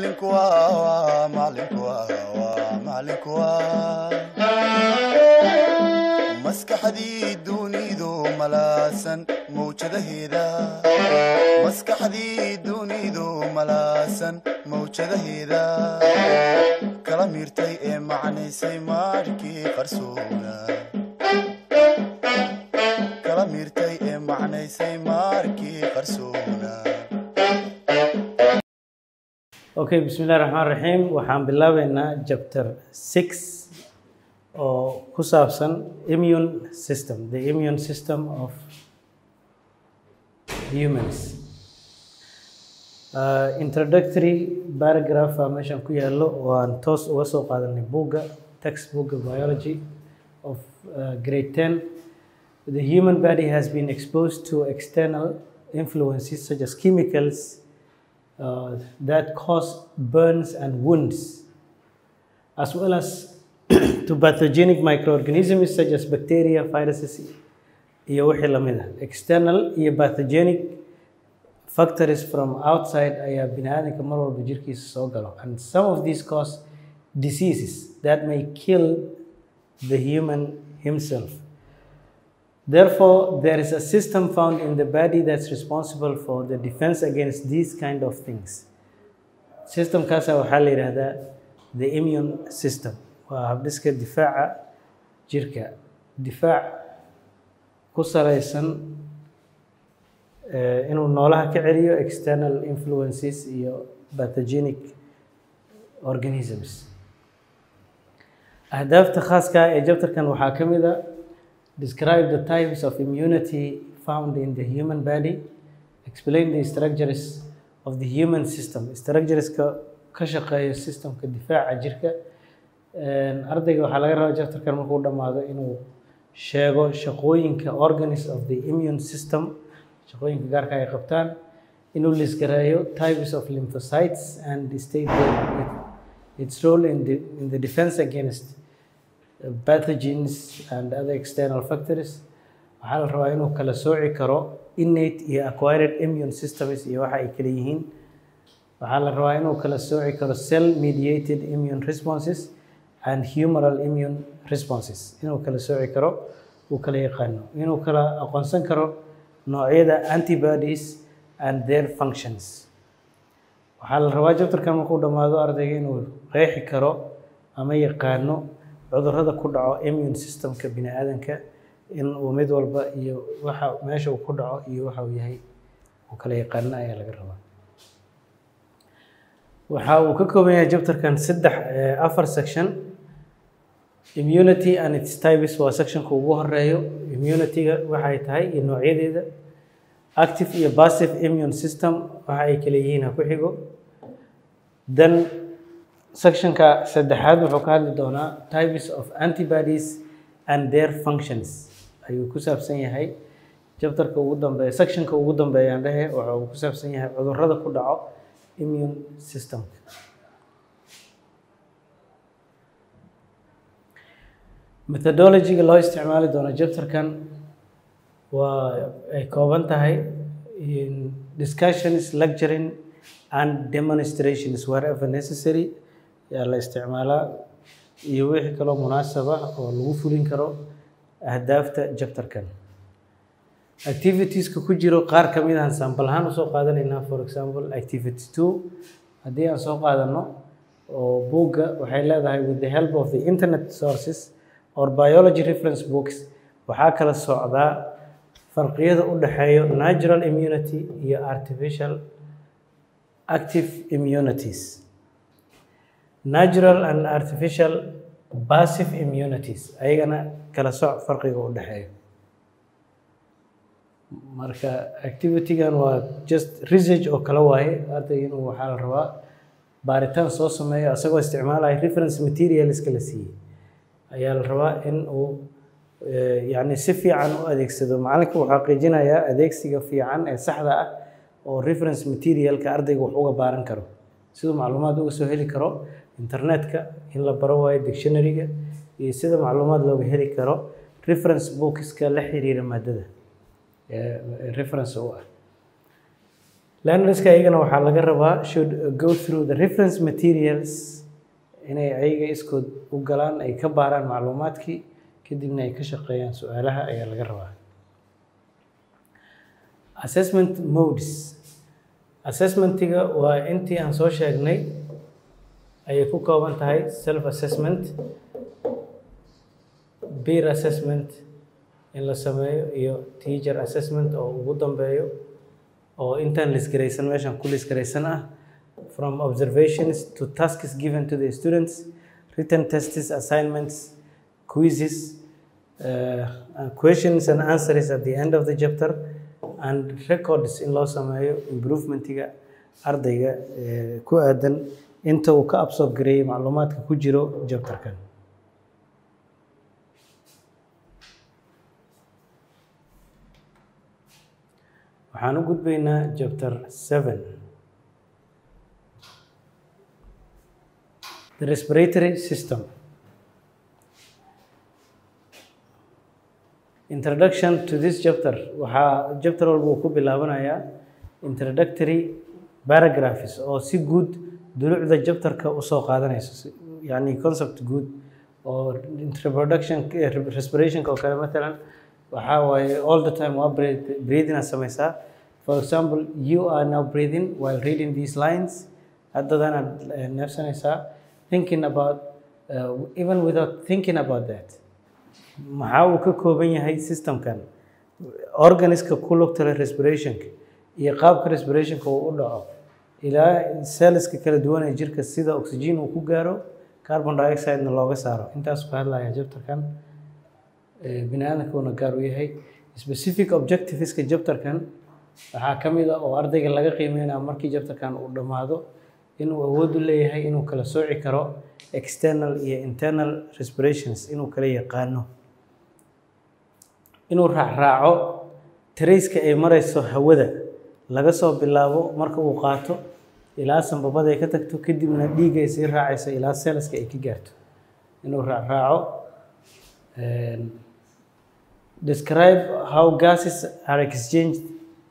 macalinku waa macalinku waa macalinku waa maskaxdii dunidu malaasan mawjadaheeda maskaxdii dunidu malaasan mawjadaheeda kala miirtay ee macnaysay maarkii qarsoona kala miirtay ee macnaysay maarkii qarsoona okay bismillahi raxmaan raxiim waxaan bilaabeynaa chapter six oo ku saabsan immune system the immune system of humans uh, introductory paragraph aa meeshan ku yaallo oo aan toos uga soo qaadanay buugga textbookga biology of uh, grade 10 the human body has been exposed to external influences such as chemicals uh, that cause burns and wounds, as well as to pathogenic microorganisms such as bacteria, viruses, iyo wixii lamid ah. External iyo pathogenic factors from outside ayaa bini'aadamka mar walba jirkiisa soo galo. And some of these cause diseases that may kill the human himself. Therefore, there is a system found in the body that's responsible for the defense against these kind of things. Systemkaasa waxaa la yidhaahdaa the immune system. Waa habdhiska difaaca jirka. Difaac ku salaysan eh, inuu noolaha ka celiyo external influences iyo pathogenic organisms. Ahdaafta khaaska ah ee jabtarkan waxaa ka mid a describe the types of immunity found in the human body, explain the structures of the human system, structureska ka shaqeeya systemka difaaca jirka. Ardayga waxaa laga rabaa chapterkan markuu dhammaado inuu sheego shaqooyinka organs of the immune system, shaqooyinka gaarka ay qabtaan, inuu lisgareeyo types of lymphocytes and state their, its role in the, in the defense against pathogens and other external factors waxaa la rabaa inuu kala sooci karo innate iyo acquired immune systems iyo waxa ay kala yihiin waxaa la rabaa inuu kala sooci karo cell mediated immune responses and humoral immune responses inuu kala sooci karo uu kala yaqaano inuu kala aqoonsan karo noocyada antibodies and their functions waxaa la rabaa jabtarkan markuu dhammaado ardayga inuu qeexi karo ama yaqaano cudurrada ku dhaco immune systemka bini'aadanka in uu mid walba iyo waxa meesha uu ku dhaco iyo waxa uu yahay uu kala yaqaano ayaa laga rabaa waxa uu ka kooban yahay jabtarkan saddex afar section immunity and its types waa sectionka ugu horeeyo immunityga waxa ay tahay iyo noocyadeeda active iyo passive immune system waxa ay kala yihiin ha ku xigo then sectionka saddexaad wuxuu ka hadli doonaa types of antibodies and their functions ayuu ku saabsan yahay jabtarka ugu dambeeya sectionka ugu dambeeya aan dhehe waxa uu ku saabsan yahay cudurrada ku dhaco immune systemka methodologyga loo isticmaali doono jabtarkan waa ay kooban tahay discussions lecturing and demonstrations wherever necessary yaa la isticmaalaa iyo wixii kaloo munaasaba oo lagu fulin karo ahdaafta jabtarkan activitieska ku jiro qaar ka mid ahan sample ahaan usoo qaadanaynaa for example activity two haddii aan soo qaadano oo buugga waxay leedahay with the help of the internet sources or biology reference books waxaa kala socdaa farqiyada u dhexeeyo natural immunity iyo artificial active immunities natural and artificial passive immunities ayagana kala soc farqiga u dhexeeyo marka activitygan waa just research oo kala waaye ardayga inuu waxaa la rabaa baaritaan soo sameeyo asagoo isticmaalaya reference materialska la siiyey ayaa la rabaa in uu yacni si fiican u adeegsado macalinka wuxuu xaqiijinayaa adeegsiga fiican ee saxda ah oo reference materialka ardayga wax uga baaran karo siduu macluumaad uga soo heli karo internetka in la baro waayo dictionaryga iyo sida macluumaad looga heli karo reference bookska la xiriira maadada reference u ah learnerska ayagana waxaa laga rabaa should go through the reference materials inay ayaga iskood u galaan ay ka baaraan macluumaadkii kadibna ay ka shaqeeyaan su-aalaha ayaa laga rabaa assessment modes assessmentiga waa intii aan soo sheegnay ayay ku kooban tahay self assessment peer assessment in la sameeyo iyo teacher assessment oo ugu dambeeyo oo intaan lisgaraysan meeshan ku lisgaraysan ah from observations to tasks given to the students written tests assignments quizzes uh, questions and answers at the end of the chapter and records in loo sameeyo improvementiga ardayga ku aadan inta uu ka absorb gareeyey macluumaadka ku jiro chapterkan waxaan u gudbaynaa chapter seven the respiratory system introduction to this chapter waxaa chapter walba uu ku bilaabanayaa introductory paragraphs oo si guud dulucda chapterka usoo qaadanayso yani concept guud oo introduction respirationka oo kale matalan waxaa waaye all the time waa breathing aad samaysaa for example you are now breathing while reading these lines haddadaan aad neefsanaysaa thinking about uh, even without thinking about that maxaa uu ka kooban yahay systemkan organiska ku lugtale respirationka iyo qaabka respirationka uu u dhaco ilaa celleska kala duwan ee jirka sida oxygen uu ku gaaro carbon dioxide-na looga saaro intaasuu ka hadlaya jabtarkan bini aadamkuuna gaar u yahay specific objectiveska jabtarkan waxaa ka mid a oo ardayga laga qiimeynaya markii jabtarkan uu dhammaado inuu awood u leeyahay inuu kala sooci karo external iyo internal respirations inuu kala yaqaano inuu raacraaco tarayska ay marayso hawada laga soo bilaabo marka uu qaato ilaa sanbabada ay ka tagto kadibna dhiigga ay sii raacayso ilaa seelaska ay ka gaarto inuu raacraaco describe how gases are exchanged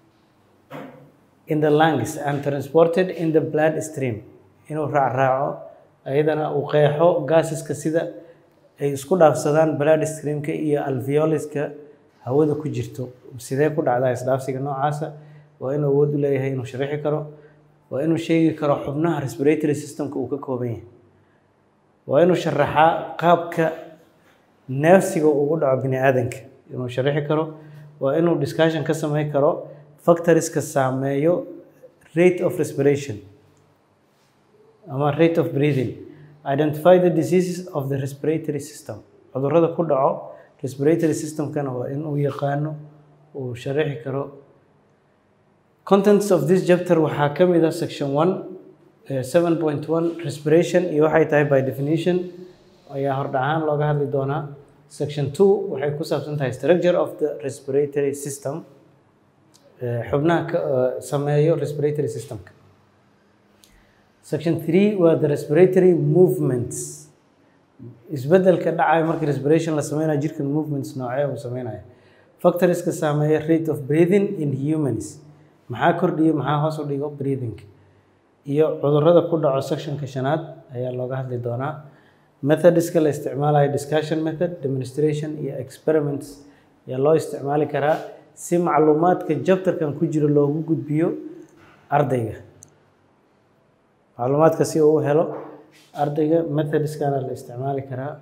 in the lungs and transported in the blood stream inuu raacraaco ayadana uu qeexo gaasiska sida ay isku dhaafsadaan blood streamka iyo alveoliska hawada ku jirto sidee ku dhacdaa isdhaafsiga noocaasa waa inuu awood u leeyahay inuu sharixi karo waa inuu sheegi karo xubnaha respiratory systemka uu ka kooban yahay waa inuu sharaxaa qaabka neefsiga ugu dhaco bini aadanka inuu sharixi karo waa inuu discussion ka sameyn karo factoriska saameeyo rate of respiration ama rate of breathing identify the diseases of the respiratory system cudurrada ku dhaco respiratory systemkana waa inuu yaqaano uu sharixi karo contents of this chapter waxaa ka mid ah section one seven point one respiration iyo waxay tahay by definition ayaa hordhahaan looga hadli doonaa section two waxay ku saabsan tahay structure of the respiratory system xubnaha ka sameeyo respiratory systemka section three waa the respiratory movements isbedelka dhacaya markii respiration la sameynayo jirkan movements noocee uu sameynayo factoriska saameeya rate of breathing in humans maxaa kordhiyo maxaa hoos u dhigo breathing iyo cudurrada ku dhaco sectionka shanaad ayaa looga hadli doonaa methodska la isticmaalayo discussion method demonstration iyo experiments ayaa loo isticmaali karaa si macluumaadka jabtarkan ku jiro loogu gudbiyo ardayga macluumaadka si uu u helo ardayga methodskana la isticmaali karaa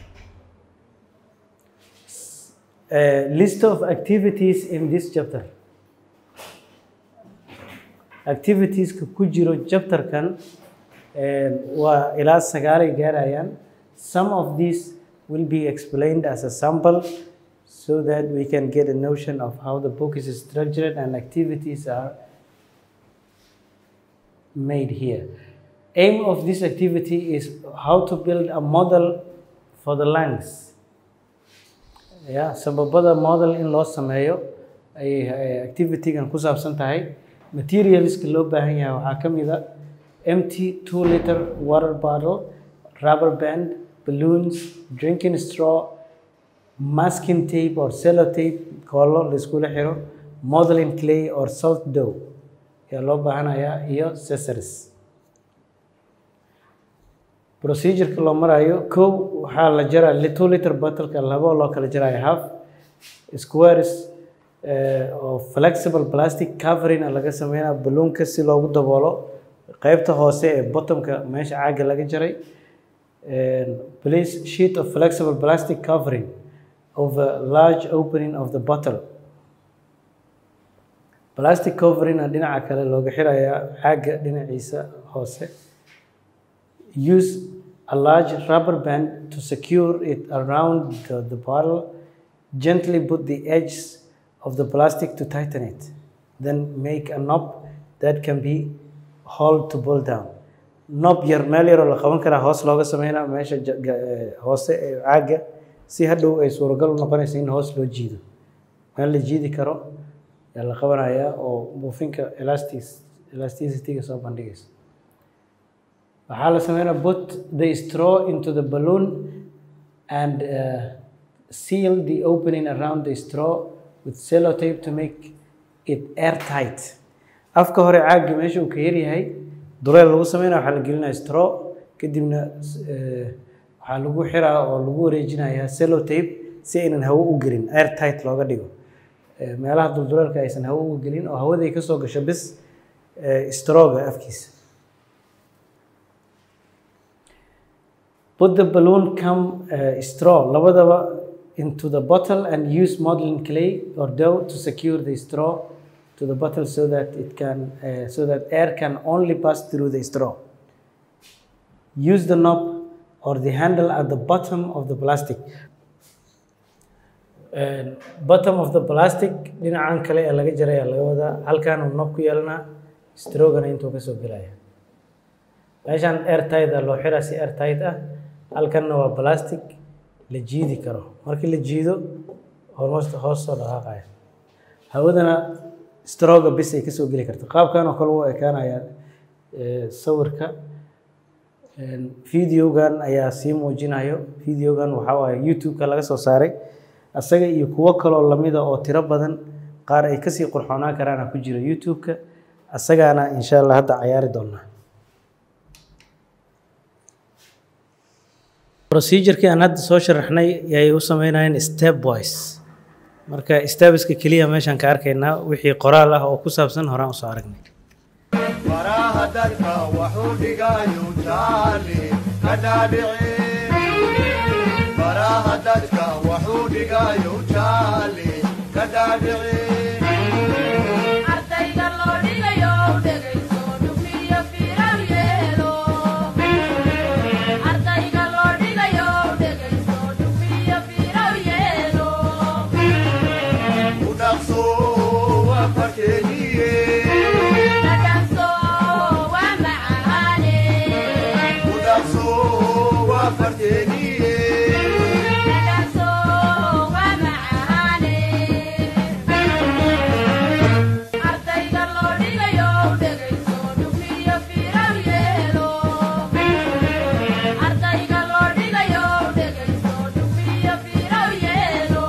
list of activities in this chapter activitieska ku jiro chapterkan waa ilaa sagaalay gaarayaan some of these will be explained as a sample so that we can get a notion of how the book is structured and activities are made here. Aim of this activity is how to build a model for the lungs. Yeah, sababada model in loo sameeyo ay activity-gan ku saabsan tahay materialska loo baahan yahay waxaa ka mid a empty two liter water bottle rubber band balloons drinking straw masking tape or cellotape koolo la iskula xiro modeling clay or salt dough ayaa loo baahanayaa iyo cesaris procedureka loo marayo kow waxaa la jaraa two liter bottleka labo loo kala jarayo half squares oo flexible plastic covering a laga sameynaa balloonka si loogu daboolo qeybta hoose ee bottomka meesha caaga laga jaray place sheet of flexible plastic covering over large opening of the bottle plastic covering a dhinaca kale looga xirayaa caaga dhinaciisa hoose use a large rubber band to secure it around the, the bottle gently put the edges of the plastic to tighten it then make a knob that can be hold to pull down knob yar meel yaroo la qaban karaa hoos looga sameynaa meesha hoose ee caaga si hadhow ay suuragal u noqonaysa in hoos loo jiido meel la jiidi karo yaa la qabanayaa oo buufinka elastic elasticity-ga soo bandhigaysa waxaa la sameynaa put the straw into the balloon and uh, seal the opening around the straw with sellotape to make it airtight afka hore caagga meesha uu ka yaryahay duleel lagu sameynaya waxaa la gelinaya straw kadibna waxaa lagu xiraa oo lagu wareejinayaa sellotape si aynan hawo u gelin airtight looga dhigo meelaha dulduleelka aysan hawo uga gelin oo hawaday ka soo gasho bis strawga afkiisa put the balloon come uh, straw labadaba into the bottle and use modeling clay or dough to secure the straw to the bottle so that it can uh, so that air can only pass through the straw use the knob or the handle at the bottom of the plastic uh, bottom of the plastic dhinacan kale ee laga jaraya laga wadaa halkan uu knob ku yeelanaa strogana intuu kasoo gelaya meeshan airtight a loo xiraa si airtight ah halkanna waa plastic la jiidi karo markii la jiido hormoosta hoos soo dhaqaaqaya hawadana stroga bis ay kasoo geli karta qaabkan oo kale u ekaanaya sawirka videogan ayaa sii muujinayo videogan waxaa waaye youtube-ka laga soo saaray asaga iyo kuwo kaloo lamida oo tiro badan qaar ay kasii qurxoonaan karaana ku jira youtube-ka asagaana insha allah hadda cayaari doonaa procedurkii aan hadda soo sharaxnay yay u sameynayeen step wise marka stebeska keliya meeshaan ka arkaynaa wixii qoraal ah oo ku saabsan horaan usoo aragnay faraha dadka waxuu dhigayu jaali ka dhaadhici faraha dadka waxuu dhigayu jaali ka dhaadhici ardayga loo dhigayo dhegayso dhugniyo fiiraw yeelo ardayga loo dhigayo dhegayso dhugniyo fiiraw yeelo u dhaqso waa farkeeniye dhadhanso waa macaane u dhaqso waa farkeeniye dhadhanso waa macaane ardayga loo dhigayo dhegayso dhugniyo fiiraw yeelo ardayga loo dhigayo dhegayso dhugniyo fiiraw yeelo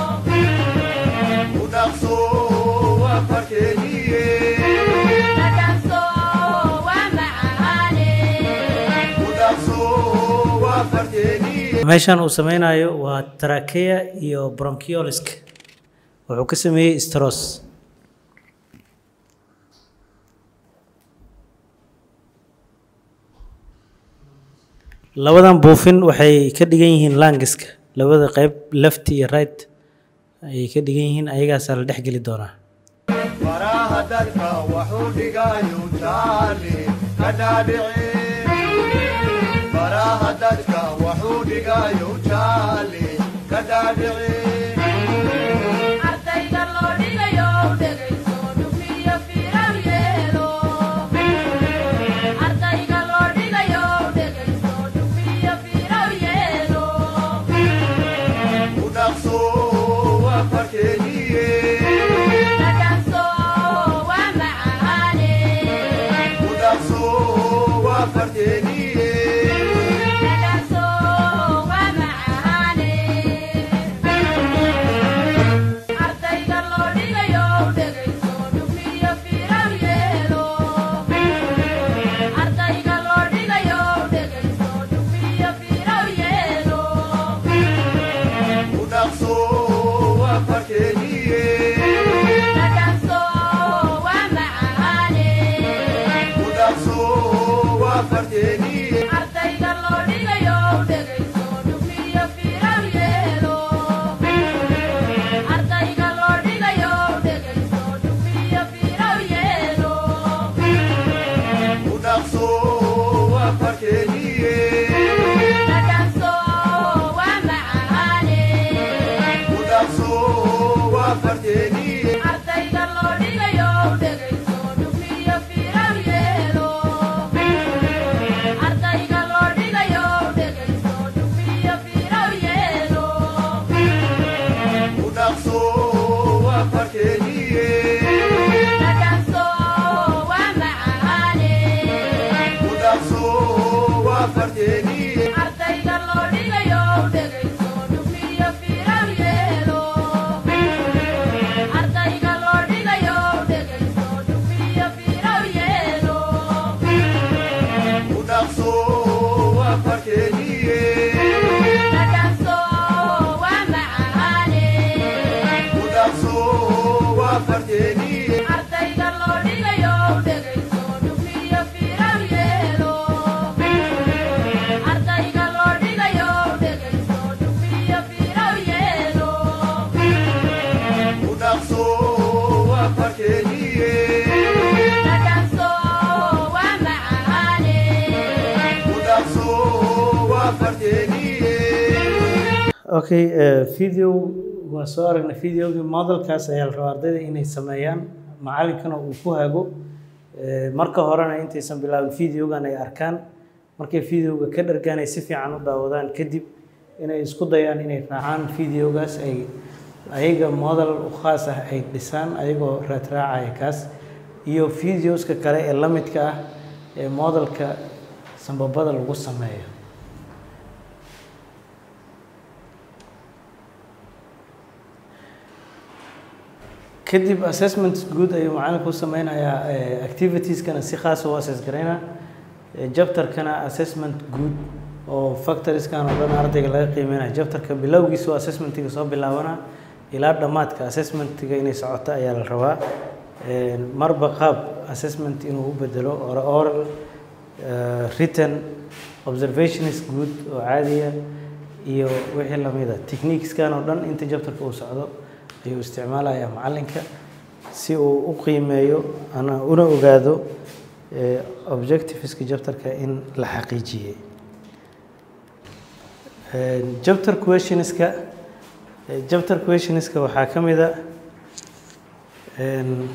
u dhaqso waa farkeeniye dhadhanso waa macaane u dhaqso waa farkeeniye meeshan uu sameynayo waa trakea iyo bronchioliska wuxuu ka sameeyey stros labadan buufin waxay ka dhigan yihiin langiska labada qeyb left iyo right ayay ka dhigan yihiin ayagaasaa la dhex geli doonaa faraha dadka waxuu dhigayu jaali ka dhaadhici faraha dadka waxuu dhigayu jaali ka dhaadhici ardayga loo dhigayo dhegayso dhugniyo fiiraw yeelo ardayga loo dhigayo dhegayso dhugniyo fiiraw yeelo u dhaqso waa farkeeniye dhadhanso waa macaane u dhaqso waa farkeeniye dhadhanso waa macaane ardayga loo dhigayo dhegayso dhaqso waa farteeniye ardayga loo dhigayo dhegayso dhufiyo fiiraw yeelo ardayga loo dhigayo dhegayso dhufiyo fiiraw yeelo u dhaqso waa farteeniye dhadhanso waa macaane u dhaqso waa farteeniye ardayga loo dhigayo dhegayso dhufiyo fiiraw yeelo ardayga loo dhigayo dhegayso dhufiyo fiiraw yeelo u dhaqso waa farteeniye dhadhanso waa macaane u dhaqso waa farteeniye ardayga loo dhigayo dhegayso dhufiyo fiiraw yeelo ardayga loo dhigayo dhegayso dhufiyo fiiraw yeelo u dhaqso waa farteeniye dhadhanso waa macaane u dhaqso waa farteeniye ardayga loo dhigayo dhegayso dhufiyo fiiraw yeelo ardayga loo dhigayo dhegayso dhufiyo fiiraw yeelo u dhaqso waa farteeniye dhadhanso waa macaane u dhaqso waa farteeniye okay eh, video waa soo aragnay videogii modelkaas ayaa la rabaa ardayda inay sameeyaan macalinkana uu ku hago Eh, marka horena intaysan bilaabin videogan ay arkaan markay videoga ka dhargaan ay si fiican u daawadaan kadib inay isku dayaan inay raacaan videogaas ay ayaga model u khaas ah ay dhisaan ayagoo raadraacaya kaas iyo videoska kale ee la midka ah ee modelka sambabada lagu sameeyo kadib assessment guud ayuu macalinku u sameynayaa eh, activitieskana si khaasa u assess garaynaa Eh, jabtarkana assessment guud oo factoriskan oo dhan ardayga laga qiimeynaya jabtarka bilowgiisa oo assessmentiga soo bilaabana ilaa dhammaadka assessmentiga inay socoto ayaa la rabaa Eh, marba qaab assessment inuu u bedelo or oral eh, written observationist guud oo caadiya iyo wixii lamida techniqueskan oo dhan inta jabtarka uu socdo ayuu isticmaalayaa macalinka si uu u qiimeeyo ana una ogaado eh, objectiveska jabtarka in la xaqiijiyey Eh, chapter questionska eh, chapter questionska waxaa ka mid a em,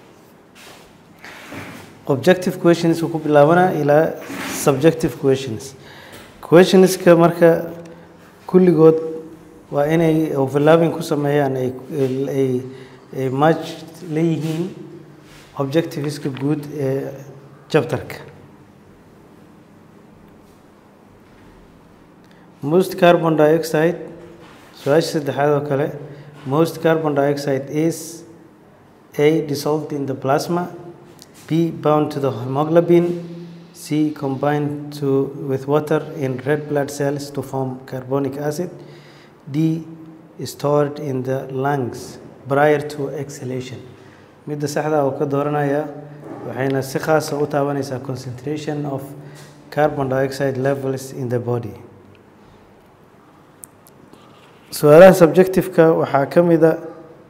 objective questions uu ku bilaabanaa ilaa subjective questions questionska marka kulligood waa inay overlapping ku sameeyaan ay ay ay match leeyihiin objectiveska guud ee chapterka most carbon dioxide su-aasha saddexaad oo kale most carbon dioxide is a dissolved in the plasma b bound to the hemoglobin c combined to with water in red blood cells to form carbonic acid d stored in the lungs prior to exhalation midda saxda uu ka dooranayaa waxayna si khaasa u taabanaysaa concentration of carbon dioxide levels in the body su-aalaha subjectiveka waxaa ka mid a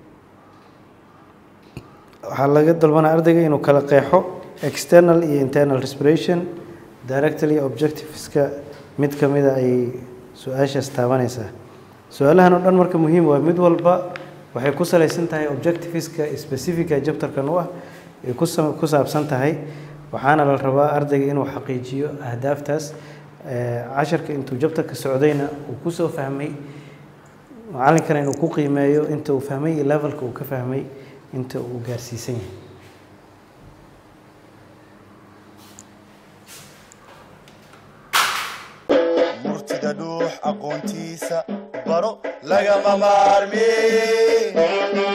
waxaa laga dalbanaa ardayga inuu kala qeexo external iyo internal respiration directly objectiveska mid ka mida ayay su-aashaas taabanaysaa su-aalahan oo dhan marka muhiim waa mid walba waxay ku salaysan tahay objectiveska specifica jabtarkan u ah ay ku sa- ku saabsan tahay waxaana la rabaa ardayga inuu xaqiijiyo ahdaaftaas Eh, casharka intuu jabtarka socdayna uu kusoo fahmay macalinkana inuu ku qiimeeyo inta uu fahmay iyo levelka uu ka fahmay inta uu gaarsiisan yahay murtida dhuux aqoontiisa baro lagama maarmi